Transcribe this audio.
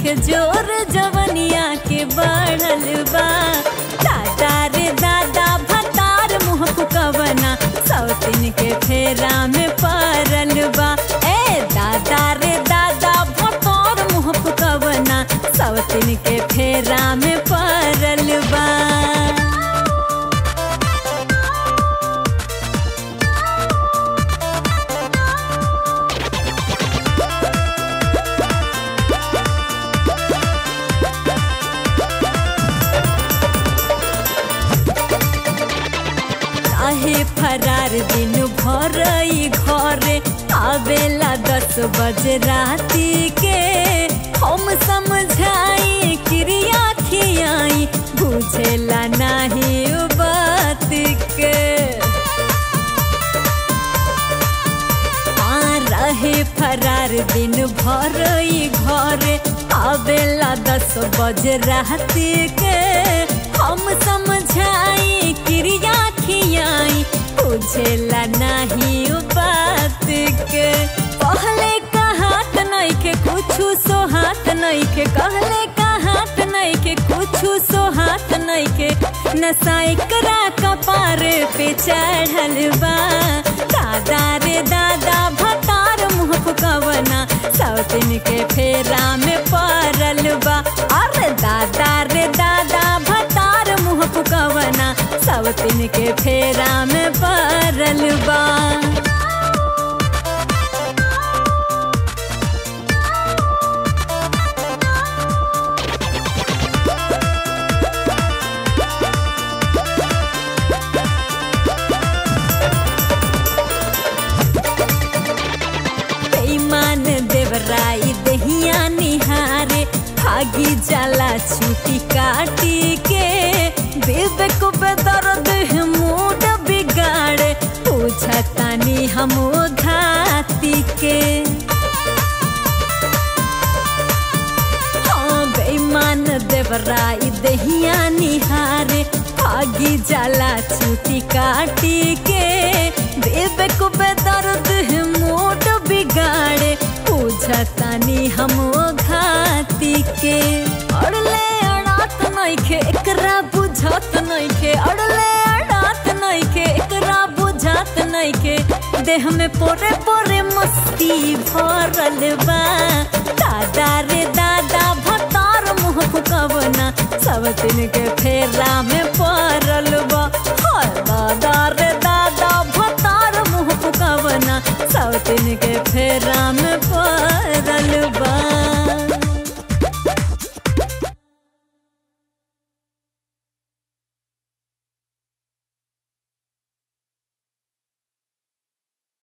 के जोर जवनिया के बढ़ल बा दादा रे दादा भतार मुँह फुकवना सौतिन के फेरा में पड़ल बा ए दादा रे दादा भतार मुँह फुकवना सौतिन के फेरा में पड़ल बा काहे फरार दिन भर ई घरे आवेला दस बजे राती के हम समझाई क्रिया खियाई बुझेला नहीं उ बात के आ रहे फरार दिन भर ई घरे आवेला दस बजे राती के हम समझाई क्रिया खियाई बुझेला नहीं उ बात के पहले कहात नहीं के कुछु सोहात नहीं के कहले कहात नहीं के कुछु सोहात नहीं के नशा एकरा कपार पे चढ़ल बा दादा रे दादा भतार मुँह फुकवना सौतिन के फेरा में पड़ल बा अरे दादा रे दादा भतार मुँह फुकवना सौतिन के फेरा में पड़ल बा बेईमान देवराई दहिया निहारे भागी जाला छुटी काटी के बेबे को बेदर्द है मूड बिगाड़े पूछतानी हम घाती के हाँ बेईमान देवराई दहिया निहारे भागी जाला छुटी काटी के बेबे को बेदर्द है मूड बिगाड़े पूछतानी हम घाती के अड़ले अड़ात नइखे एकरा बुझत नइखे अड़ले अड़ात नइखे एकरा बुझत नइखे देह में पोरे पोरे मस्ती भरल बा दादा रे दादा भतार मुँह फुकवना सब दिन के फेरा में पड़